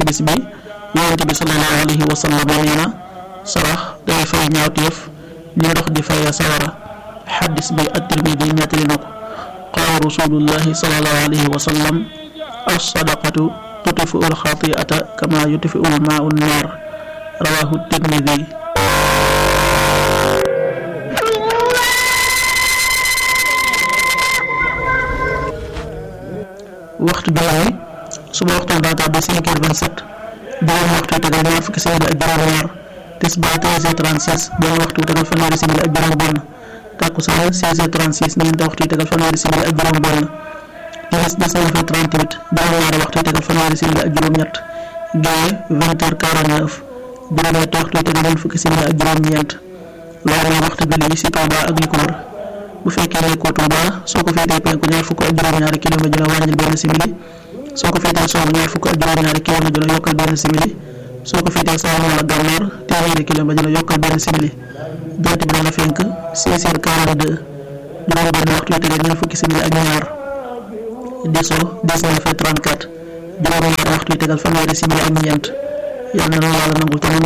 ci bis bi yonent bi sallallahu alayhi wa sallam nee na sarax day fay ñaawteef ni ndox di fayee sawara xaddis bi at-Tirmidi nettali na ko qaala rasulullahi sallallahu alayhi wa sallam as-sadaqatu tutfiu al-xati'ata kama yutfiu al-maa'u an-naar rawahu at-Tirmidi waxtu julli suba waxtu daa tàbbi cinq heures vingt-sept juróom waxtu tegal ñaar fukki simili ak juróom-ñaar tisbaar treize heures trente-six benn waxtu tegal fanweeri simili ak juróom-benn takkusaan seize heures trente-six ñeenti waxtu tegal fanweeri simili ak juróom-benn timis dix-neuf heures trente-huit juróom-ñaari waxtu tegal fanweeri simili ak juróom-ñett gée vingt heures quarante-neuf juróom-ñetti waxtu tegal ñeent fukki simili ak juróom-ñeent loolu mooy waxtu julli yi ci Touba ak li ko wër bu fekkee nekkoo Touba soo ko féetee penku ñaar fukk ak juróom-ñaari kilomètre dina wàññil benn simili soo ko féetee soowu ñaar fukk ak juróom-ñaari kilomètre dina yokkal benn simili soo ko féetee saalum wala gànnaar téeméeri kilomètre dina yokkal benn simili jant bi dana fenk 16 heures 42 juróom benn waxtu yu tegal ñaar fukki simili ak ñaar di so 19 heures 34 juróom ñaari waxtu yu tegal fanweeri simili ak ñeent yàlla na yàlla nangul tamit